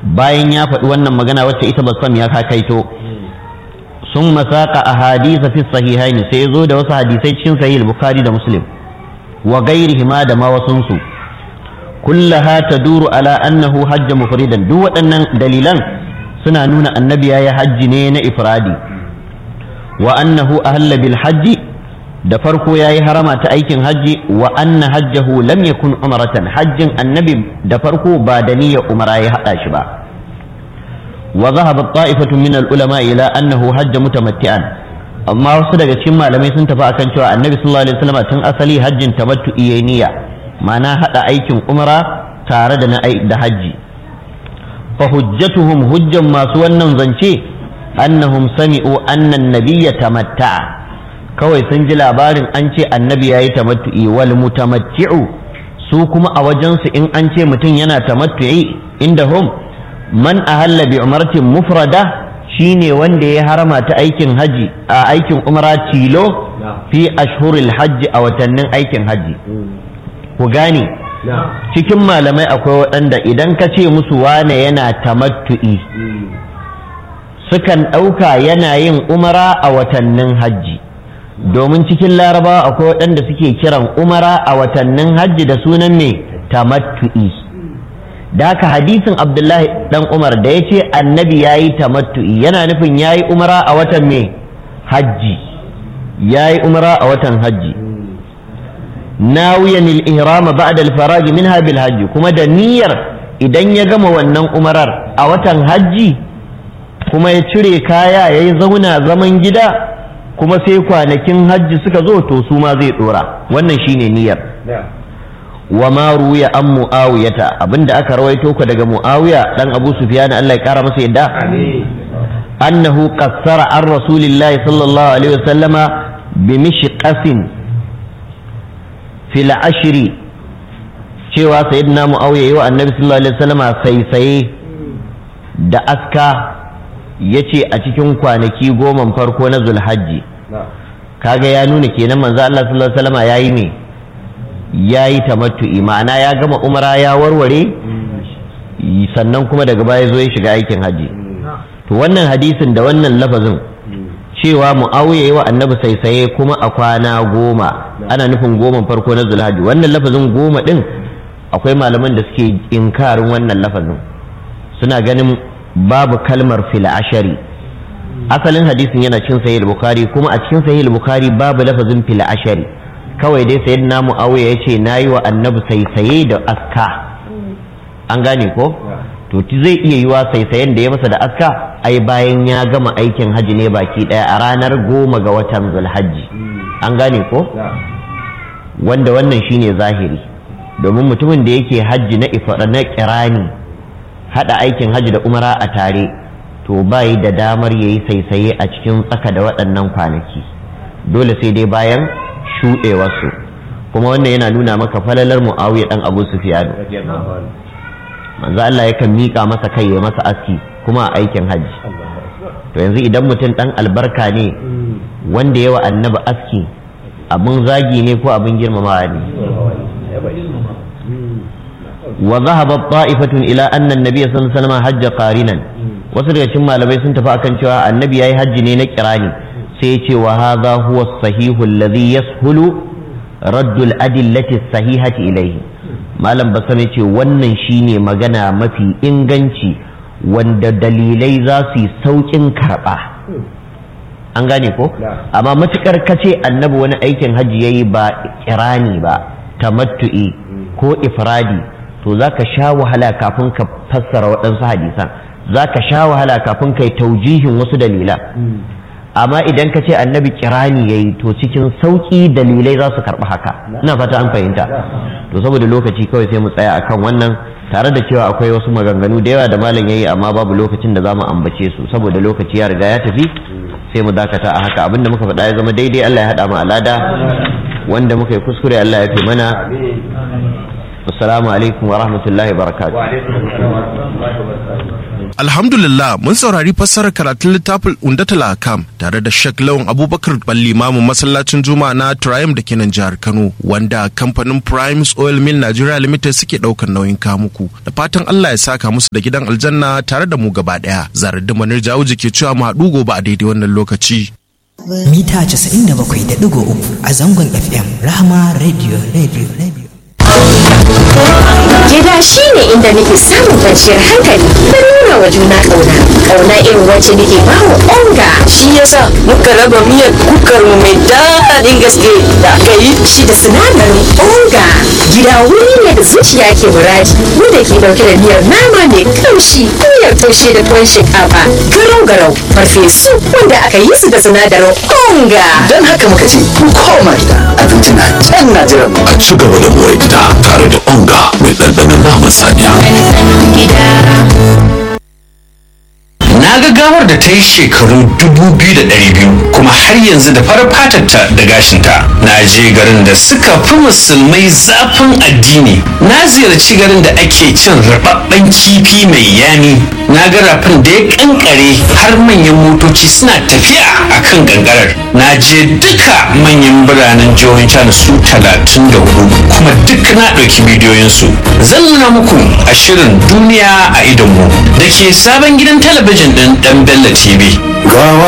bayan ya faɗi wannan magana wacce ita basam ya kakaito sun masaka a hadisa fi sahihaini sai zo da wasu hadisai cikin sahih bukhari da muslim wa gairihima da ma wasunsu kullaha taduru ala annahu hajja mufridan duk waɗannan dalilan suna nuna annabi ya hajji ne na ifradi wa annahu ahalla bil hajji da farko ya yi harama ta aikin hajji wa anna hajjahu lam yakun umratan hajjin annabi da farko ba da niyyar umara ya hada shi ba wa zahaba ta'ifatu min al ulama ila annahu hajja mutamatti'an amma wasu daga cikin malamai sun tafi akan cewa annabi sallallahu alaihi wasallam tun asali hajjin tamattu niyya ma'ana hada aikin umara tare da na da hajji fa hujjatuhum hujjan masu wannan zance annahum sami'u anna an-nabiyya tamatta'a kawai sun ji labarin an ce annabi ya yi tamattu'i wal mutamatti'u su kuma a wajensu in an ce mutum yana tamattu'i inda hum man ahalla bi umratin mufrada shine wanda ya harama ta aikin haji a aikin umra tilo fi ashhuril hajji a watannin aikin haji ku gane cikin malamai akwai waɗanda idan ka ce musu wane yana tamattu'i sukan ɗauka yana yin umara a watannin hajji domin cikin larabawa akwai waɗanda suke kiran umara a watannin hajji da sunan mai tamattu'i da haka hadisin abdullahi dan umar da ya ce annabi ya yi tamattu'i yana nufin ya yi umara a watan mai hajji ya yi umara a watan hajji nawiyan al-ihrama ba'da al-farag minha bil hajji kuma da niyyar idan ya gama wannan umarar a watan hajji kuma ya cire kaya ya yi zauna zaman gida kuma sai kwanakin hajji suka zo to su ma zai dora wannan shine niyyar wa ma ruya an muawiyata abinda aka rawaito ku daga muawiya dan abu sufyan Allah ya kara masa yadda annahu qassara an rasulillahi sallallahu alaihi wasallama bi mishqasin fil ashri cewa sayyidina muawiya yi wa annabi sallallahu alaihi wasallama saisaye da aska ya ce a cikin kwanaki goman farko na zulhajji kaga ya nuna kenan manzo Allah sallallahu alaihi wasallam yayi ne yayi tamattu'i ma'ana ya gama umara ya warware sannan kuma daga baya zo ya shiga aikin haji to wannan hadisin da wannan lafazin cewa muawiya yi wa annabi saisaye kuma a kwana goma ana nufin goma farko na zulhajji wannan lafazin goma din akwai malaman da suke inkarin wannan lafazin suna ganin babu kalmar fil ashari asalin hadisin yana cikin sahih bukhari kuma a cikin sahih bukhari babu lafazin fil ashari kawai dai sayyidina muawiya yace nayi wa annabi saisaye da aska an gane ko to zai iya yiwa saisayen da ya masa da aska ai bayan ya gama aikin haji ne baki daya a ranar goma ga watan zulhajji an gane ko wanda wannan shine zahiri domin mutumin da yake hajji na ifara na kirani hada aikin hajji da umara a tare to bai da damar ya yi saisaye a cikin tsaka da waɗannan kwanaki dole sai dai bayan shuɗewarsu kuma wannan yana nuna maka falalar mu'awiya ɗan abu sufiyanu manzo Allah yakan miƙa masa kai ya masa aski kuma a aikin hajji to yanzu idan mutum ɗan albarka ne wanda yawa annabi aski abin zagi ne ko abin girmamawa ne وذهبت طائفة إلى أن النبي صلى الله عليه وسلم حج قارنا wasu daga cikin malamai sun tafi akan cewa annabi yayi hajji ne na kirani sai ya ce wa hadha huwa sahihu alladhi yashulu raddu al-adillati sahihati ilayhi malam basam ce wannan shine magana mafi inganci wanda dalilai za su yi saukin karba an gane ko amma matukar kace annabi wani aikin hajji yayi ba kirani ba tamattu'i ko ifradi to za ka sha wahala kafin ka fassara waɗansu hadisan za ka sha wahala kafin ka yi taujihin wasu dalila amma idan ka ce annabi kirani ya yi to cikin sauƙi dalilai za su karɓi haka ina fata an fahimta to saboda lokaci kawai sai mu tsaya akan wannan tare da cewa akwai wasu maganganu da yawa da malam ya yi amma babu lokacin da za mu ambace su saboda lokaci ya riga ya tafi sai mu dakata a haka abinda muka faɗa ya zama daidai Allah ya haɗa mu alada wanda muka yi kuskure Allah ya fi mana assalamu alaikum wa rahmatullahi wa barakatuh Alhamdulillah mun saurari fassarar karatun littafin Undatul Akam tare da Sheikh Lawan Abubakar Balli Mamu masallacin Juma'a na Triumph da kenan jihar Kano wanda kamfanin Primes Oil Mill Nigeria Limited suke daukar nauyin kamuku da fatan Allah ya saka musu da gidan aljanna tare da mu gaba daya Zaradin Manir Jawuji ke cewa mu haɗu gobe a daidai wannan lokaci mita 97.3 a zangon FM Rahama Radio Radio Radio Gida shi ne inda nake samun kwanciyar hankali da nuna wa juna ƙauna. Ƙauna irin wacce nake ba wa onga. shi yasa muka raba miyar kukar mu mai daɗin gaske da aka yi Shi da sinadarin onga. Gida wuri ne da zuciya ke muradi. Wanda ke ɗauke da miyar nama mai kamshi, miyar taushe da tuwon shinkafa, garau garau, farfesu wanda aka yi su da sinadarin onga. don haka muka ce ku koma gida abinci na can na jiran mu a ci gaba da more gida tare da onga mai ɗanɗanon naman saniya. Na ga gawar da ta yi shekaru 2,200 kuma har yanzu da farar fatarta da gashinta. Na je garin da suka fi musulmai zafin addini. Na ziyarci garin da ake cin rababben kifi mai yami. Na ga rafin da ya kankare har manyan motoci suna tafiya a kan kankarar. Na je duka manyan biranen jihohin China su 34 kuma duk na ɗauki bidiyoyinsu. Zan nuna muku a shirin duniya a idonmu da ke sabon gidan talabijin ɗin ɗan Bello TV. Gawa